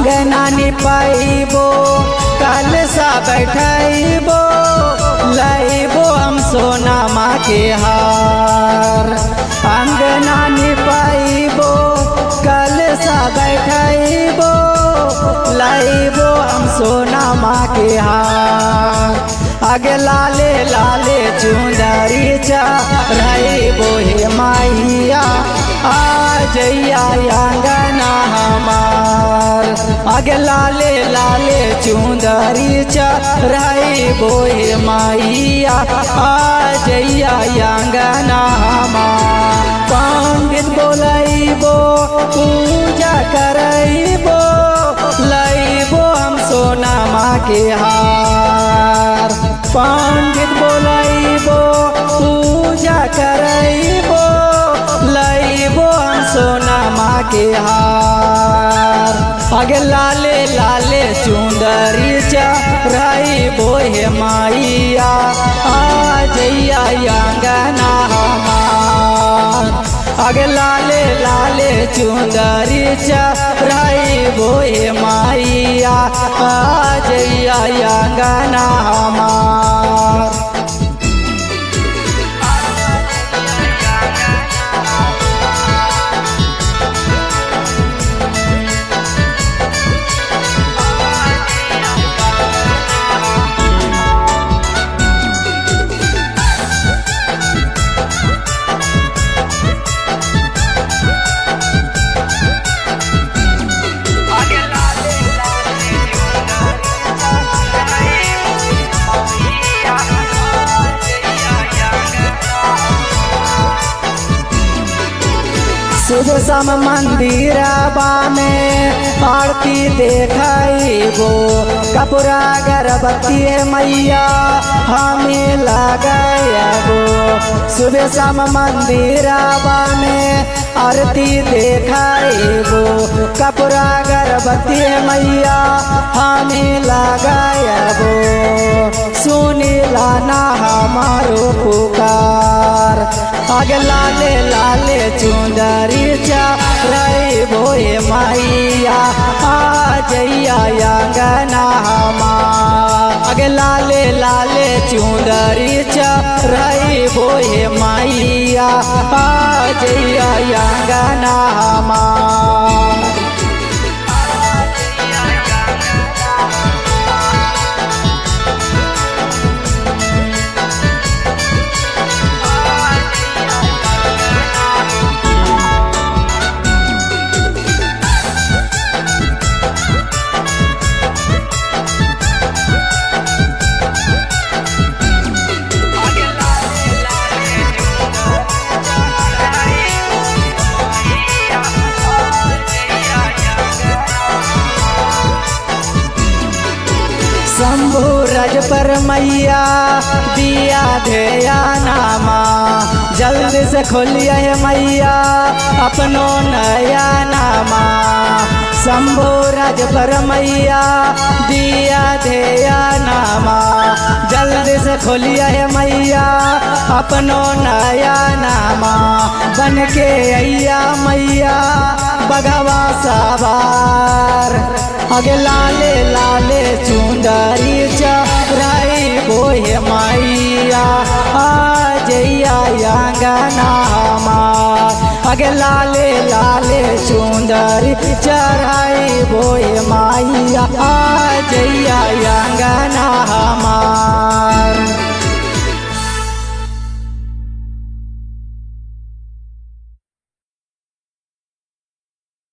अंगना निपाइबो कल सा बैठैबो लैबो हम सोना माँ के हार अंगना निपाइबो कल सा बैठैबो लैबो हम सोना माँ के हार आगे लाले लाले चुंदरी चढ़ैबो हे माइया आ जैया अंगना हमार आगे लाले लाले चुंदरी चढ़ैबो हे माइया आ जैया अंगना हमार पंडित बोलैबो पूजा करैबो लैबो हम सोना माँ के हार पंडित बोलैबो पूजा करैबो लैबो हम सोना माँ के हार आगे लाले लाले चुंदरी चढ़ैबो हे माइया आ जैया अंगना हमार आगे लाले लाले चुंदरी चढ़ैबो हे माइया आ जैया अंगना हमार शुभ सम मंदिरबा में आरती देखो कपूरा गर्भवती मैया हमें लगाबो शुभ सम मंदिरबा में आरती देखो कपूरा गर्भवती मैया हमें लगाबो सुनीला ना हमारो पुकार आगे लाले लाले चुंदरी चढ़ैबो हे माइया आ जैया अंगना हमार आगे लाले लाले चुंदरी चढ़ैबो हे माइया आ जैया अंगना हमार शंभु रज पर मैया दिया धेया नामा जल्दी से खोलिए हे मैया अपनो नया नामा शंभु रज पर मैया दिया धेया नामा जल्दी से खोलिए हे मैया अपनो नया नामा बन के अया मैया बगवा सवार आगे लाले लाले चुंदरी चढ़ाई बोहे माइया आ जैया अंगना हमार आगे लाले लाले चुंदरी चढ़ाई बोहे माइया आ जैया अंगना